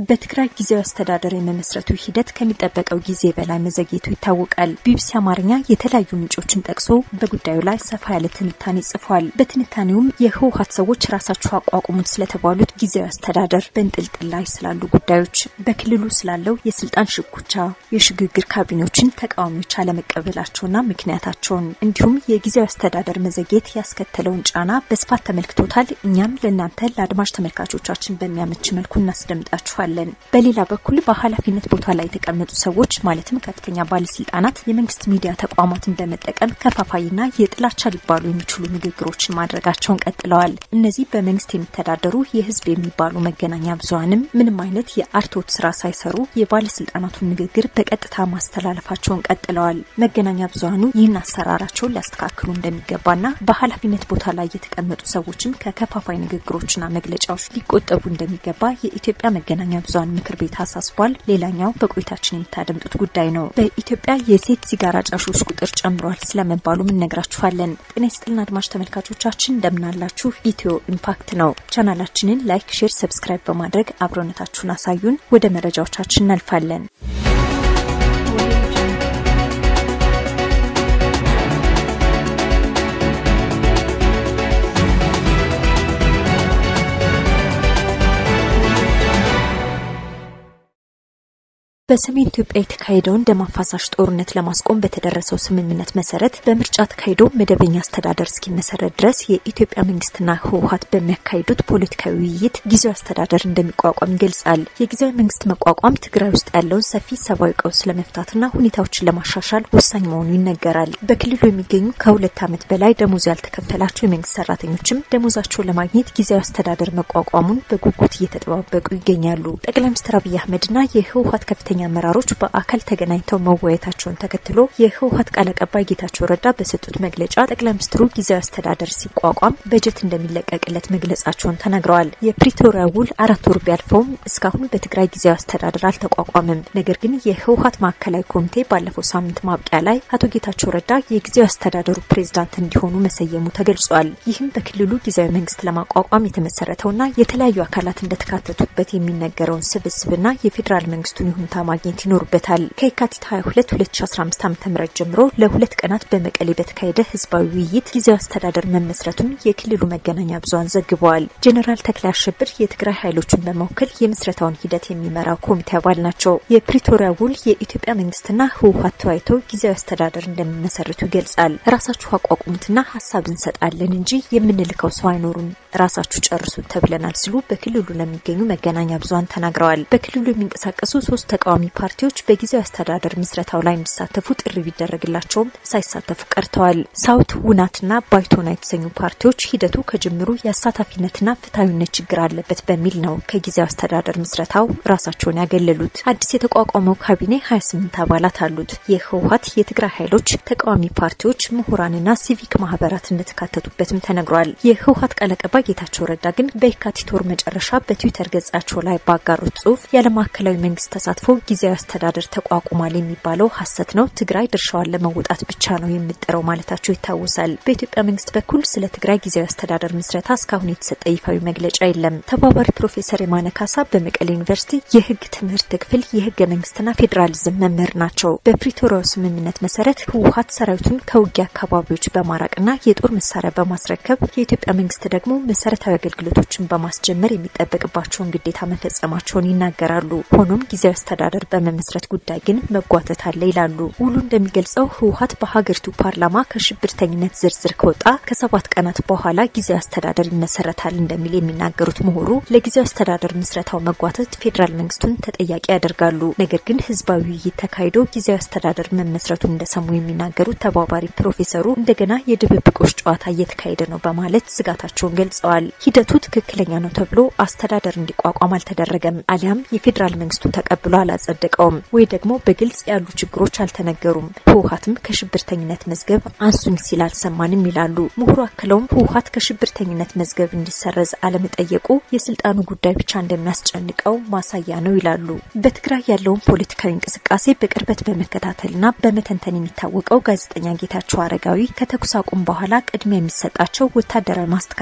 በትግራይ ጊዜያዊ አስተዳደር የመመስረቱ ሂደት ከሚጠበቀው ጊዜ በላይ መዘግየቱ ይታወቃል። ቢቢሲ አማርኛ የተለያዩ ምንጮችን ጠቅሶ በጉዳዩ ላይ ሰፋ ያለ ትንታኔ ጽፏል። በትንታኔውም የህወሀት ሰዎች ራሳቸው አቋቁሙት ስለተባሉት ጊዜያዊ አስተዳደር፣ በንጥልጥል ላይ ስላሉ ጉዳዮች፣ በክልሉ ስላለው የስልጣን ሽኩቻ፣ የሽግግር ካቢኔዎችን ተቃዋሚዎች አለመቀበላቸውና ምክንያታቸውን እንዲሁም የጊዜያዊ አስተዳደር መዘግየት ያስከተለውን ጫና በስፋት ተመልክቶታል። እኛም ለእናንተ ለአድማጭ ተመልካቾቻችን በሚያመች መልኩ እናስደምጣችኋለን። በሌላ በኩል በኃላፊነት ቦታ ላይ የተቀመጡ ሰዎች ማለትም ከፍተኛ ባለስልጣናት የመንግስት ሚዲያ ተቋማትን በመጠቀም ከፋፋይና የጥላቻ ሊባሉ የሚችሉ ንግግሮችን ማድረጋቸውን ቀጥለዋል። እነዚህ በመንግስት የሚተዳደሩ የህዝብ የሚባሉ መገናኛ ብዙሀንም ምንም አይነት የአርትዖት ስራ ሳይሰሩ የባለስልጣናቱን ንግግር በቀጥታ ማስተላለፋቸውን ቀጥለዋል። መገናኛ ብዙሀኑ ይህን አሰራራቸውን ሊያስተካክሉ እንደሚገባና በኃላፊነት ቦታ ላይ የተቀመጡ ሰዎችም ከከፋፋይ ንግግሮችና መግለጫዎች ሊቆጠቡ እንደሚገባ የኢትዮጵያ መገናኛ ብዙሀን ምክር ቤት አሳስቧል። ሌላኛው በቆይታችን የምታደምጡት ጉዳይ ነው። በኢትዮጵያ የሴት ሲጋራ ጫሾች ቁጥር ጨምሯል ስለመባሉም እነግራችኋለን። ጤና ይስጥልን አድማጭ ተመልካቾቻችን እንደምናላችሁ። ኢትዮ ኢምፓክት ነው። ቻናላችንን ላይክ፣ ሼር፣ ሰብስክራይብ በማድረግ አብሮነታችሁን አሳዩን። ወደ መረጃዎቻችን እናልፋለን። በሰሜን ኢትዮጵያ የተካሄደውን ደም አፋሳሽ ጦርነት ለማስቆም በተደረሰው ስምምነት መሰረት በምርጫ ተካሂዶ መደበኛ አስተዳደር እስኪመሰረት ድረስ የኢትዮጵያ መንግስትና ህወሀት በሚያካሂዱት ፖለቲካዊ ውይይት ጊዜያዊ አስተዳደር እንደሚቋቋም ይገልጻል። የጊዜያዊ መንግስት መቋቋም ትግራይ ውስጥ ያለውን ሰፊ ሰብአዊ ቀውስ ለመፍታትና ሁኔታዎችን ለማሻሻል ወሳኝ መሆኑ ይነገራል። በክልሉ የሚገኙ ከሁለት ዓመት በላይ ደሞዝ ያልተከፈላቸው የመንግስት ሰራተኞችም ደሞዛቸውን ለማግኘት ጊዜያዊ አስተዳደር መቋቋሙን በጉጉት እየተጠባበቁ ይገኛሉ። ጠቅላይ ሚኒስትር አብይ አህመድና የህወሀት ከፍተኛ አመራሮች በአካል ተገናኝተው መወያየታቸውን ተከትሎ የህወሀት ቃል አቀባይ ጌታቸው ረዳ በሰጡት መግለጫ ጠቅላይ ሚኒስትሩ ጊዜያዊ አስተዳደር ሲቋቋም በጀት እንደሚለቀቅለት መግለጻቸውን ተናግረዋል። የፕሪቶሪያ ውል አራት ወር ቢያልፈውም እስካሁን በትግራይ ጊዜያዊ አስተዳደር አልተቋቋመም። ነገር ግን የህወሀት ማዕከላዊ ኮሚቴ ባለፈው ሳምንት ማብቂያ ላይ አቶ ጌታቸው ረዳ የጊዜያዊ አስተዳደሩ ፕሬዝዳንት እንዲሆኑ መሰየሙ ተገልጿል። ይህም በክልሉ ጊዜያዊ መንግስት ለማቋቋም የተመሰረተውና የተለያዩ አካላት እንደተካተቱበት የሚነገረውን ስብስብና የፌዴራል መንግስቱን ይሁንታ ማግኘት ይኖርበታል። ከየካቲት 22 2015 ዓ.ም ጀምሮ ለሁለት ቀናት በመቀሌ በተካሄደ ህዝባዊ ውይይት ጊዜያዊ አስተዳደር መመስረቱን የክልሉ መገናኛ ብዙሃን ዘግበዋል። ጄኔራል ተክላይ አሸብር የትግራይ ኃይሎችን በመወከል የምስረታውን ሂደት የሚመራ ኮሚቴ አባል ናቸው። የፕሪቶሪያ ውል የኢትዮጵያ መንግስትና ህወሀት ተወያይተው ጊዜያዊ አስተዳደር እንደሚመሰርቱ ይገልጻል። ራሳችሁ አቋቁሙትና ሀሳብ እንሰጣለን እንጂ የምንልከው ሰው አይኖሩም፣ ራሳችሁ ጨርሱት ተብለናል ሲሉ በክልሉ ለሚገኙ መገናኛ ብዙሃን ተናግረዋል። በክልሉ የሚንቀሳቀሱ ሶስት ተቃዋሚ ፓርቲዎች በጊዜያዊ አስተዳደር ምስረታው ላይ እንዲሳተፉ ጥሪ ቢደረግላቸውም ሳይሳተፉ ቀርተዋል። ሳውት ውናትና ባይቶና የተሰኙ ፓርቲዎች ሂደቱ ከጅምሩ የአሳታፊነትና ፍትሐዊነት ችግር አለበት በሚል ነው ከጊዜያዊ አስተዳደር ምስረታው ራሳቸውን ያገለሉት። አዲስ የተቋቋመው ካቢኔ 28 አባላት አሉት። የህወሀት የትግራይ ኃይሎች፣ ተቃዋሚ ፓርቲዎች፣ ምሁራንና ሲቪክ ማህበራት እንደተካተቱበትም ተነግሯል። የህወሀት ቃል አቀባይ ጌታቸው ረዳ ግን በየካቲት ወር መጨረሻ በትዊተር ገጻቸው ላይ ባጋሩት ጽሁፍ ያለ ማዕከላዊ መንግስት ተሳትፎ ጊዜያዊ አስተዳደር ተቋቁሟል የሚባለው ሀሰት ነው፣ ትግራይ ድርሻዋን ለመወጣት ብቻ ነው የምጥረው ማለታቸው ይታወሳል። በኢትዮጵያ መንግስት በኩል ስለ ትግራይ ጊዜያዊ አስተዳደር ምስረታ እስካሁን የተሰጠ ይፋዊ መግለጫ የለም። ተባባሪ ፕሮፌሰር የማነ ካሳ በመቀሌ ዩኒቨርሲቲ የህግ ትምህርት ክፍል የህገ መንግስትና ፌዴራሊዝም መምህር ናቸው። በፕሪቶሪያው ስምምነት መሰረት ህወሀት ሰራዊቱን ከውጊያ አካባቢዎች በማራቅና የጦር መሳሪያ በማስረከብ የኢትዮጵያ መንግስት ደግሞ መሰረታዊ አገልግሎቶችን በማስጀመር የሚጠበቅባቸውን ግዴታ መፈጸማቸውን ይናገራሉ። ሆኖም ጊዜያዊ አስተዳደር በመመስረት ጉዳይ ግን መጓተት አለ ይላሉ። ውሉ እንደሚገልጸው ህወሀት በሀገሪቱ ፓርላማ ከሽብርተኝነት ዝርዝር ከወጣ ከሰባት ቀናት በኋላ ጊዜያዊ አስተዳደር ይመሰረታል እንደሚል የሚናገሩት ምሁሩ ለጊዜያዊ አስተዳደር ምስረታው መጓተት ፌዴራል መንግስቱን ተጠያቂ ያደርጋሉ። ነገር ግን ህዝባዊ ውይይት ተካሂዶ ጊዜያዊ አስተዳደር መመስረቱን እንደሰሙ የሚናገሩት ተባባሪ ፕሮፌሰሩ እንደገና የድብብቆች ጨዋታ እየተካሄደ ነው በማለት ስጋታቸውን ገልጸዋል። ሂደቱ ትክክለኛ ነው ተብሎ አስተዳደር እንዲቋቋም አልተደረገም፣ አሊያም የፌዴራል መንግስቱ ተቀብሎ አላጸደቀውም ወይ ደግሞ በግልጽ ያሉ ችግሮች አልተነገሩም። ህወሀትም ከሽብርተኝነት መዝገብ አንሱኝ ሲል አልሰማንም ይላሉ ምሁሩ። አክለውም ህወሀት ከሽብርተኝነት መዝገብ እንዲሰረዝ አለመጠየቁ የስልጣኑ ጉዳይ ብቻ እንደሚያስጨንቀው ማሳያ ነው ይላሉ። በትግራይ ያለውን ፖለቲካዊ እንቅስቃሴ በቅርበት በመከታተልና በመተንተን የሚታወቀው ጋዜጠኛ ጌታቸው አረጋዊ ከተኩስ አቁም በኋላ ቅድሚያ የሚሰጣቸው ወታደራዊ ማስተካከያዎች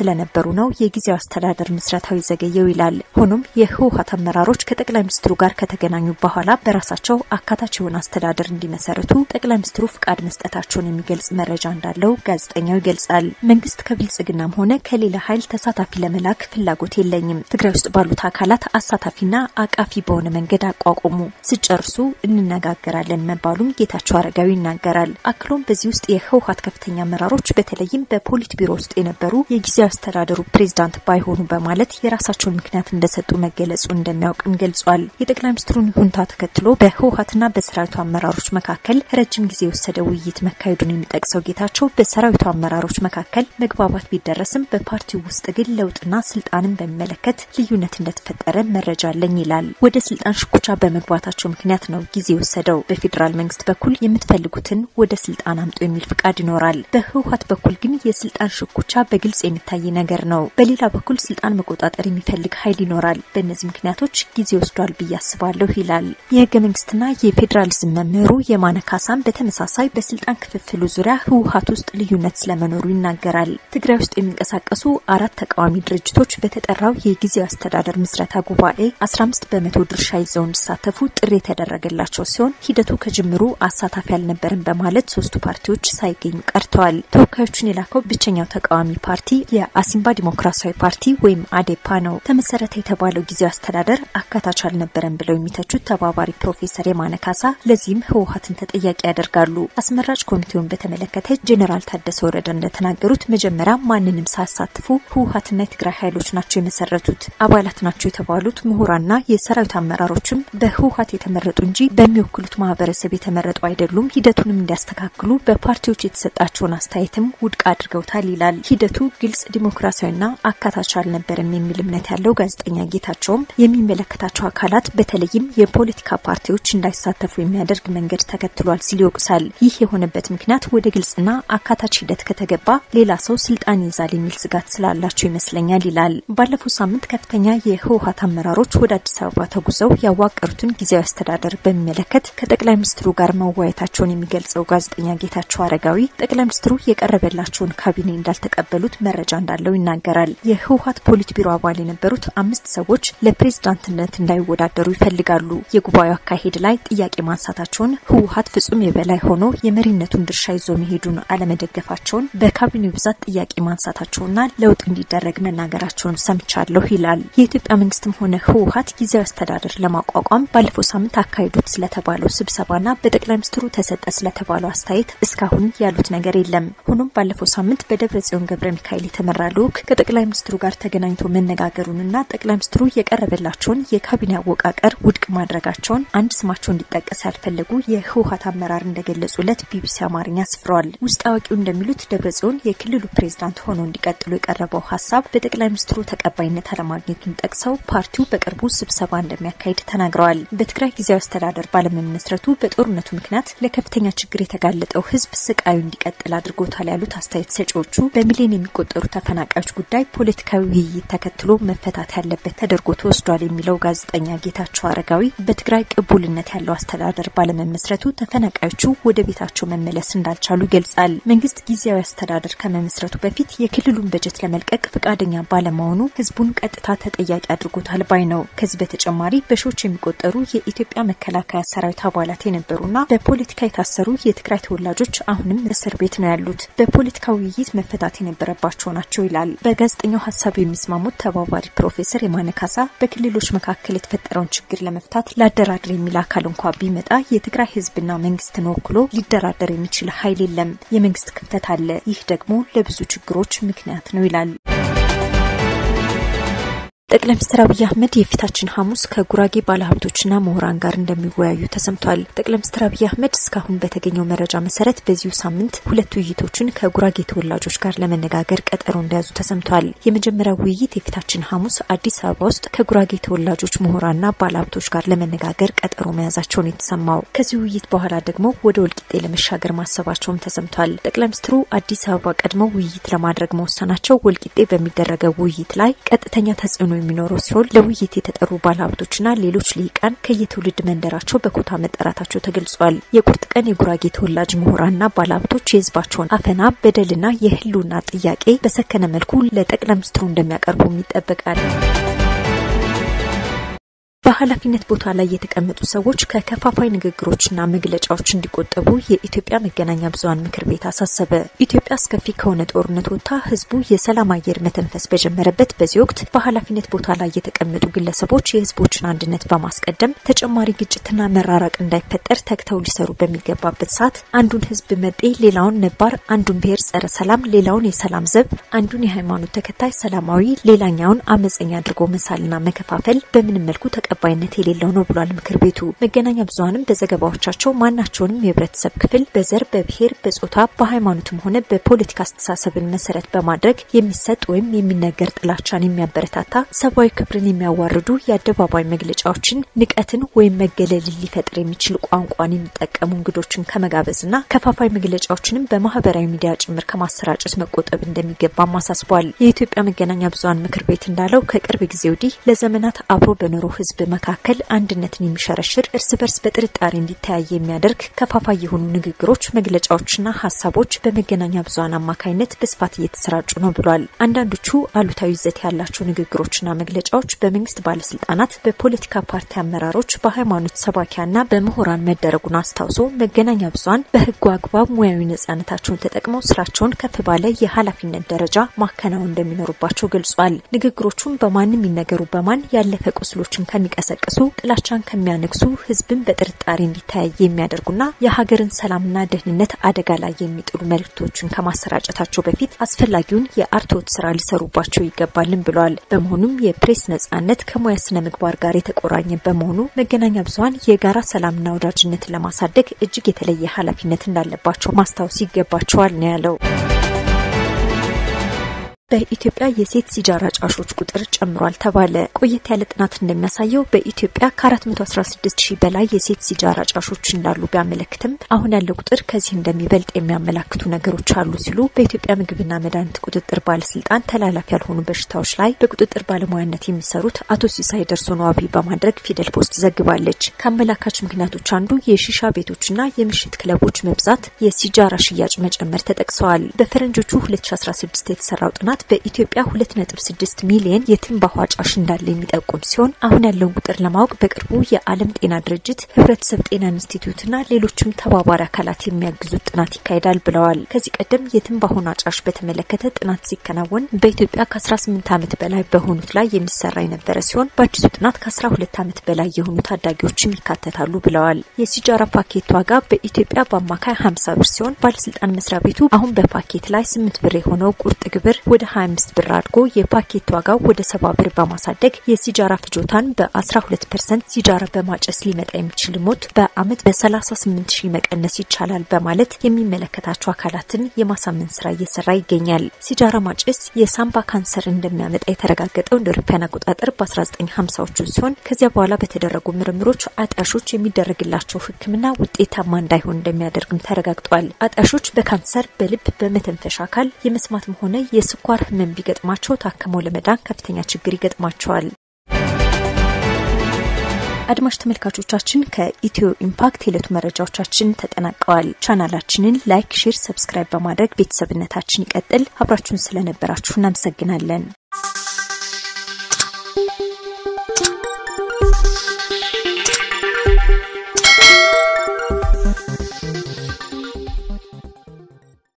ስለነበሩ ነው የጊዜያዊ አስተዳደር ምስረታዊ ዘገየው ይላል። ሆኖም የህወሀት አመራሮች ከጠቅላይ ሚኒስትሩ ጋር ከተገናኙ በኋላ በራሳቸው አካታች የሆነ አስተዳደር እንዲመሰርቱ ጠቅላይ ሚኒስትሩ ፍቃድ መስጠታቸውን የሚገልጽ መረጃ እንዳለው ጋዜጠኛው ይገልጻል። መንግስት ከብልጽግናም ሆነ ከሌላ ኃይል ተሳታፊ ለመላክ ፍላጎት የለኝም። ትግራይ ውስጥ ባሉት አካላት አሳታፊና አቃፊ በሆነ መንገድ አቋቁሙ፣ ስጨርሱ እንነጋገራለን መባሉም ጌታቸው አረጋዊ ይናገራል። አክሎም በዚህ ውስጥ የህወሀት ከፍተኛ አመራሮች በተለይም በፖሊት ቢሮ ውስጥ የነበሩ የጊዜያዊ አስተዳደሩ ፕሬዝዳንት ባይሆኑ በማለት የራሳቸውን ምክንያት እንደሰጡ መገለጹ እንደሚያውቅም ገልጿል። የጠቅላይ ሚኒስትሩን ሁንታ ተከትሎ በህወሀትና በሰራዊቱ አመራሮች መካከል ረጅም ጊዜ የወሰደ ውይይት መካሄዱን የሚጠቅሰው ጌታቸው በሰራዊቱ አመራሮች መካከል መግባባት ቢደረስም በፓርቲው ውስጥ ግን ለውጥና ስልጣንን በሚመለከት ልዩነት እንደተፈጠረ መረጃ አለኝ ይላል። ወደ ስልጣን ሽኩቻ በመግባታቸው ምክንያት ነው ጊዜ የወሰደው። በፌዴራል መንግስት በኩል የምትፈልጉትን ወደ ስልጣን አምጡ የሚል ፍቃድ ይኖራል። በህወሀት በኩል ግን የስልጣን ሽኩቻ በግልጽ የሚታይ ነገር ነው። በሌላ በኩል ስልጣን መቆጣጠር የሚፈልግ ኃይል ይኖራል። በእነዚህ ምክንያቶች ጊዜ ወስዷል ብዬ አስባለሁ ይላል። የህገ መንግስትና የፌዴራሊዝም መምህሩ የማነ ካሳም በተመሳሳይ በስልጣን ክፍፍሉ ዙሪያ ህወሀት ውስጥ ልዩነት ስለመኖሩ ይናገራል። ትግራይ ውስጥ የሚንቀሳቀሱ አራት ተቃዋሚ ድርጅቶች በተጠራው የጊዜያዊ አስተዳደር ምስረታ ጉባኤ 15 በመቶ ድርሻ ይዘው እንዲሳተፉ ጥሪ የተደረገላቸው ሲሆን ሂደቱ ከጅምሩ አሳታፊ አልነበርም በማለት ሶስቱ ፓርቲዎች ሳይገኙ ቀርተዋል። ተወካዮቹን የላከው ብቸኛው ተቃዋሚ ፓርቲ የአሲምባ ዲሞክራሲያዊ ፓርቲ ወይም አዴፓ ነው። ተመሰረተ የተባለው ጊዜያዊ አስተዳደር አካታች አልነበረም ብለው የሚተቹት ተባባሪ ፕሮፌሰር የማነ ካሳ ለዚህም ህወሀትን ተጠያቂ ያደርጋሉ። አስመራጭ ኮሚቴውን በተመለከተ ጄኔራል ታደሰ ወረደ እንደተናገሩት መጀመሪያ ማንንም ሳያሳትፉ ህወሀትና የትግራይ ኃይሎች ናቸው የመሰረቱት። አባላት ናቸው የተባሉት ምሁራንና የሰራዊት አመራሮችም በህወሀት የተመረጡ እንጂ በሚወክሉት ማህበረሰብ የተመረጡ አይደሉም። ሂደቱንም እንዲያስተካክሉ በፓርቲዎች የተሰጣቸውን አስተያየትም ውድቅ አድርገውታል ይላል። ሂደቱ ግልጽ፣ ዲሞክራሲያዊና አካታች አልነበረም የሚል እምነት ያለው ጋዜጠኛ ጌታቸውም የሚመለከታቸው አካላት በተለይም የፖለቲካ ፓርቲዎች እንዳይሳተፉ የሚያደርግ መንገድ ተከትሏል ሲል ይወቅሳል። ይህ የሆነበት ምክንያት ወደ ግልጽና አካታች ሂደት ከተገባ ሌላ ሰው ስልጣን ይይዛል የሚል ስጋት ስላላቸው ይመስለኛል ይላል። ባለፈው ሳምንት ከፍተኛ የህወሀት አመራሮች ወደ አዲስ አበባ ተጉዘው ያዋቀሩትን ጊዜያዊ አስተዳደር በሚመለከት ከጠቅላይ ሚኒስትሩ ጋር መወያየታቸውን የሚገልጸው ጋዜጠኛ ጌታቸው አረጋዊ ጠቅላይ ሚኒስትሩ የቀረበላቸውን ካቢኔ እንዳልተቀበሉት መረጃ እንዳለው ይናገራል። የህወሀት ፖሊት ቢሮ አባል የነበሩት አምስት ሰዎች ለፕሬዝዳንትነት እንዳይወዳደሩ ይፈልጋሉ። የጉባኤው አካሄድ ላይ ጥያቄ ማንሳታቸውን ህወሀት ፍጹም የበላይ ሆኖ የመሪነቱን ድርሻ ይዞ መሄዱን አለመደገፋቸውን በካቢኔው ብዛት ጥያቄ ማንሳታቸውና ለውጥ እንዲደረግ መናገራቸውን ሰምቻለሁ ይላል። የኢትዮጵያ መንግስትም ሆነ ህወሀት ጊዜያዊ አስተዳደር ለማቋቋም ባለፈው ሳምንት አካሄዱት ስለተባለው ስብሰባና በጠቅላይ ሚኒስትሩ ተሰጠ ስለተባለው አስተያየት እስካሁን ያሉት ነገር የለም። ሆኖም ባለፈው ሳምንት በደብረ ጽዮን ገብረ ሚካኤል የተመራ ልዑክ ከጠቅላይ ሚኒስትሩ ጋር ተገናኝቶ መነጋገሩንና ጠቅላይ ሚኒስትሩ የቀረበላቸውን የካቢኔ አወቃቀር ውድቅ ማድረጋቸውን አንድ ስማቸው እንዲጠቀስ ያልፈለጉ የህወሀት አመራር እንደገለጹለት ቢቢሲ አማርኛ አስፍረዋል። ውስጥ አዋቂው እንደሚሉት ደብረ ጽዮን የክልሉ ፕሬዝዳንት ሆነው እንዲቀጥሉ የቀረበው ሀሳብ በጠቅላይ ሚኒስትሩ ተቀባይነት አለማግኘቱን ጠቅሰው ፓርቲው በቅርቡ ስብሰባ እንደሚያካሂድ ተናግረዋል። በትግራይ ጊዜያዊ አስተዳደር ባለመመስረቱ በጦርነቱ ምክንያት ለከፍተኛ ችግር የተጋለጠው ህዝብ ስቃዩ እንዲቀጥል አድርጎታል ያሉት አስተያየት ሰጪዎቹ በሚሊዮን የሚቆጠሩ ተፈናቃዮች ጉዳይ ፖለቲካዊ ውይይት ተከትሎ መፈታት ያለበት ተደርጎ ተወስዷል የሚለው ጋዜጠኛ ጌታቸው አረጋዊ በትግራይ ቅቡልነት ያለው አስተዳደር ባለመመስረቱ ተፈናቃዮቹ ወደ ቤታቸው መመለስ እንዳልቻሉ ይገልጻል። መንግስት ጊዜያዊ አስተዳደር ከመመስረቱ በፊት የክልሉን በጀት ለመልቀቅ ፈቃደኛ ባለመሆኑ ህዝቡን ቀጥታ ተጠያቂ አድርጎታል ባይ ነው። ከዚህ በተጨማሪ በሺዎች የሚቆጠሩ የኢትዮጵያ መከላከያ ሰራዊት አባላት የነበሩና በፖለቲካ የታሰሩ የትግራይ ተወላጆች አሁንም እስር ቤት ነው ያሉት። በፖለቲካ ውይይት መፈታት የነበረባቸው ናቸው ይላል። በጋዜጠኛው ሀሳብ የሚስማሙት ተባባሪ ፕሮፌሰር የማነ ካሳ በክልሎች መካከል የተፈጠረውን ችግር ለመፍታት ላደራድር የሚል አካል እንኳ ቢመጣ የትግራይ ህዝብና መንግስትን ወክሎ ሊደራደር የሚችል ኃይል የለም። የመንግስት ክፍተት አለ። ይህ ደግሞ ለብዙ ችግሮች ምክንያት ነው ይላል። ጠቅላይ ሚኒስትር አብይ አህመድ የፊታችን ሐሙስ ከጉራጌ ባለሀብቶችና ምሁራን ጋር እንደሚወያዩ ተሰምቷል። ጠቅላይ ሚኒስትር አብይ አህመድ እስካሁን በተገኘው መረጃ መሰረት በዚሁ ሳምንት ሁለት ውይይቶችን ከጉራጌ ተወላጆች ጋር ለመነጋገር ቀጠሮ እንደያዙ ተሰምቷል። የመጀመሪያው ውይይት የፊታችን ሐሙስ አዲስ አበባ ውስጥ ከጉራጌ ተወላጆች ምሁራንና ባለሀብቶች ጋር ለመነጋገር ቀጠሮ መያዛቸውን የተሰማው ከዚህ ውይይት በኋላ ደግሞ ወደ ወልቂጤ ለመሻገር ማሰባቸውም ተሰምቷል። ጠቅላይ ሚኒስትሩ አዲስ አበባ ቀድመው ውይይት ለማድረግ መወሰናቸው ወልቂጤ በሚደረገው ውይይት ላይ ቀጥተኛ ተጽዕኖ የሚኖረው ሲሆን ለውይይት የተጠሩ ባለሀብቶችና ሌሎች ልሂቃን ከየትውልድ መንደራቸው በኮታ መጠራታቸው ተገልጿል። የቁርጥ ቀን የጉራጌ ተወላጅ ምሁራንና ባለሀብቶች የህዝባቸውን አፈና፣ በደልና የህልውና ጥያቄ በሰከነ መልኩ ለጠቅላይ ሚኒስትሩ እንደሚያቀርቡም ይጠበቃል። በኃላፊነት ቦታ ላይ የተቀመጡ ሰዎች ከከፋፋይ ንግግሮችና መግለጫዎች እንዲቆጠቡ የኢትዮጵያ መገናኛ ብዙኃን ምክር ቤት አሳሰበ። ኢትዮጵያ አስከፊ ከሆነ ጦርነት ወጥታ ህዝቡ የሰላም አየር መተንፈስ በጀመረበት በዚህ ወቅት በኃላፊነት ቦታ ላይ የተቀመጡ ግለሰቦች የህዝቦችን አንድነት በማስቀደም ተጨማሪ ግጭትና መራራቅ እንዳይፈጠር ተግተው ሊሰሩ በሚገባበት ሰዓት አንዱን ህዝብ መጤ፣ ሌላውን ነባር፣ አንዱን ብሔር ጸረ ሰላም፣ ሌላውን የሰላም ዘብ፣ አንዱን የሃይማኖት ተከታይ ሰላማዊ፣ ሌላኛውን አመፀኛ አድርጎ መሳልና መከፋፈል በምንም መልኩ ተቀ ተቀባይነት የሌለው ነው ብሏል ምክር ቤቱ። መገናኛ ብዙኃንም በዘገባዎቻቸው ማናቸውንም የህብረተሰብ ክፍል በዘር፣ በብሔር፣ በጾታ፣ በሃይማኖትም ሆነ በፖለቲካ አስተሳሰብን መሰረት በማድረግ የሚሰጥ ወይም የሚነገር ጥላቻን የሚያበረታታ ሰብአዊ ክብርን የሚያዋርዱ የአደባባይ መግለጫዎችን፣ ንቀትን ወይም መገለልን ሊፈጥር የሚችል ቋንቋን የሚጠቀሙ እንግዶችን ከመጋበዝና ከፋፋይ መግለጫዎችንም በማህበራዊ ሚዲያ ጭምር ከማሰራጨት መቆጠብ እንደሚገባም አሳስቧል። የኢትዮጵያ መገናኛ ብዙኃን ምክር ቤት እንዳለው ከቅርብ ጊዜ ወዲህ ለዘመናት አብሮ በኖረው ህዝብ መካከል አንድነትን የሚሸረሽር እርስ በርስ በጥርጣሬ እንዲተያይ የሚያደርግ ከፋፋይ የሆኑ ንግግሮች፣ መግለጫዎችና ሀሳቦች በመገናኛ ብዙኃን አማካኝነት በስፋት እየተሰራጩ ነው ብሏል። አንዳንዶቹ አሉታዊ ይዘት ያላቸው ንግግሮችና መግለጫዎች በመንግስት ባለስልጣናት፣ በፖለቲካ ፓርቲ አመራሮች፣ በሃይማኖት ሰባኪያና በምሁራን መደረጉን አስታውሶ መገናኛ ብዙኃን በህጉ አግባብ ሙያዊ ነጻነታቸውን ተጠቅመው ስራቸውን ከፍ ባለ የኃላፊነት ደረጃ ማከናወን እንደሚኖሩባቸው ገልጿል። ንግግሮቹም በማንም ይነገሩ በማን ያለፈ ቁስሎችን ከሚ ቀሰቅሱ ጥላቻን ከሚያነግሱ ህዝብን በጥርጣሬ እንዲተያይ የሚያደርጉና የሀገርን ሰላምና ደህንነት አደጋ ላይ የሚጥሉ መልእክቶችን ከማሰራጨታቸው በፊት አስፈላጊውን የአርትዖት ስራ ሊሰሩባቸው ይገባልን ብለዋል። በመሆኑም የፕሬስ ነጻነት ከሙያ ስነ ምግባር ጋር የተቆራኘ በመሆኑ መገናኛ ብዙኃን የጋራ ሰላምና ወዳጅነትን ለማሳደግ እጅግ የተለየ ኃላፊነት እንዳለባቸው ማስታወስ ይገባቸዋል ነው ያለው። በኢትዮጵያ የሴት ሲጃራ ጫሾች ቁጥር ጨምሯል ተባለ። ቆየት ያለ ጥናት እንደሚያሳየው በኢትዮጵያ ከ416 ሺህ በላይ የሴት ሲጃራ ጫሾች እንዳሉ ቢያመለክትም አሁን ያለው ቁጥር ከዚህ እንደሚበልጥ የሚያመላክቱ ነገሮች አሉ ሲሉ በኢትዮጵያ ምግብና መድኃኒት ቁጥጥር ባለስልጣን ተላላፊ ያልሆኑ በሽታዎች ላይ በቁጥጥር ባለሙያነት የሚሰሩት አቶ ሲሳይ ደርሶን ዋቢ በማድረግ ፊደል ፖስት ዘግባለች። ከአመላካች ምክንያቶች አንዱ የሺሻ ቤቶችና የምሽት ክለቦች መብዛት፣ የሲጃራ ሽያጭ መጨመር ተጠቅሰዋል። በፈረንጆቹ 2016 የተሰራው ጥናት በኢትዮጵያ 2.6 ሚሊዮን የትንባሆ አጫሽ እንዳለ የሚጠቁም ሲሆን አሁን ያለውን ቁጥር ለማወቅ በቅርቡ የዓለም ጤና ድርጅት፣ ህብረተሰብ ጤና ኢንስቲትዩትና ሌሎችም ተባባሪ አካላት የሚያግዙት ጥናት ይካሄዳል ብለዋል። ከዚህ ቀደም የትንባሆን አጫሽ በተመለከተ ጥናት ሲከናወን በኢትዮጵያ ከ18 ዓመት በላይ በሆኑት ላይ የሚሰራ የነበረ ሲሆን በአዲሱ ጥናት ከ12 ዓመት በላይ የሆኑ ታዳጊዎችም ይካተታሉ ብለዋል። የሲጃራ ፓኬት ዋጋ በኢትዮጵያ በአማካይ 50 ብር ሲሆን ባለስልጣን መስሪያ ቤቱ አሁን በፓኬት ላይ 8 ብር የሆነው ቁርጥ ግብር ወደ 25 ብር አድጎ የፓኬት ዋጋው ወደ 70 ብር በማሳደግ የሲጃራ ፍጆታን በ12 ፐርሰንት ሲጃራ በማጨስ ሊመጣ የሚችል ሞት በአመት በ38 ሺህ መቀነስ ይቻላል በማለት የሚመለከታቸው አካላትን የማሳመን ስራ እየሰራ ይገኛል። ሲጃራ ማጨስ የሳምባ ካንሰር እንደሚያመጣ የተረጋገጠው እንደ አውሮፓውያን አቆጣጠር በ1950ዎቹ ሲሆን ከዚያ በኋላ በተደረጉ ምርምሮች አጣሾች የሚደረግላቸው ሕክምና ውጤታማ እንዳይሆን እንደሚያደርግም ተረጋግጧል። አጣሾች በካንሰር፣ በልብ፣ በመተንፈሻ አካል የመስማትም ሆነ የስኳር ህመም ቢገጥማቸው ታክመው ለመዳን ከፍተኛ ችግር ይገጥማቸዋል። አድማጭ ተመልካቾቻችን ከኢትዮ ኢምፓክት የዕለቱ መረጃዎቻችን ተጠናቀዋል። ቻናላችንን ላይክ፣ ሼር፣ ሰብስክራይብ በማድረግ ቤተሰብነታችን ይቀጥል። አብራችሁን ስለነበራችሁ እናመሰግናለን።